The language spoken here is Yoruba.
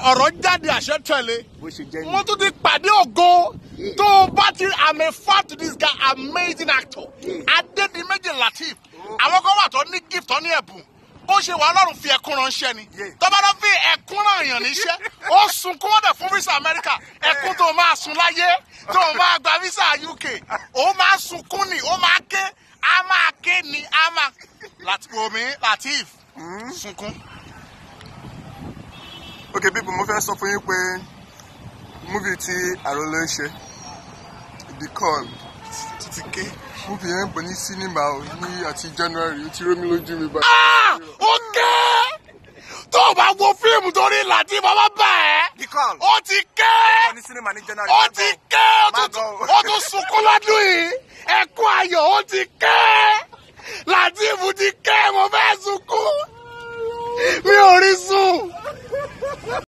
ọ̀rọ̀ jáde àṣẹ tẹ̀lé bó ṣe jẹ́ mo ni. tún ti pàdé ògo tó o bá ti i'm a fan to this guy amazing actor adédìméjì latif àwọn kan wà tó ní gift tó ní ẹ̀bùn bó ṣe wà ọlọ́run fi ẹkún ránṣẹ́ ni Yeah. tó bá lọ fi ẹkún ràn yàn níṣẹ́ ó sunkún wọ́n dẹ̀ fún visa america ẹkún tó o máa sun láyé tó o máa gba visa uk ó máa sunkún ni ó máa ké á máa ké ni á máa láti omi latif sunkún. ok people mo fẹ́ sọ fún yín pé múvì tí àròlé ń ṣe the call títí ké múvì yẹn ń pè ní sinimá o ní àti january ó ti rómi lójú mi báyìí. Ah! ó ké tó o bá wo fíìmù torí latif ọba bá ẹ the call ó ti ké ní sinimá ní january. ó ti ké ó Má tún- gọ̀ o. ó tún sunkún lọ́dún yìí ẹkún ayọ̀ ó ti ké latif ti ké mo fẹ́ sunkún mi ò rí sùn.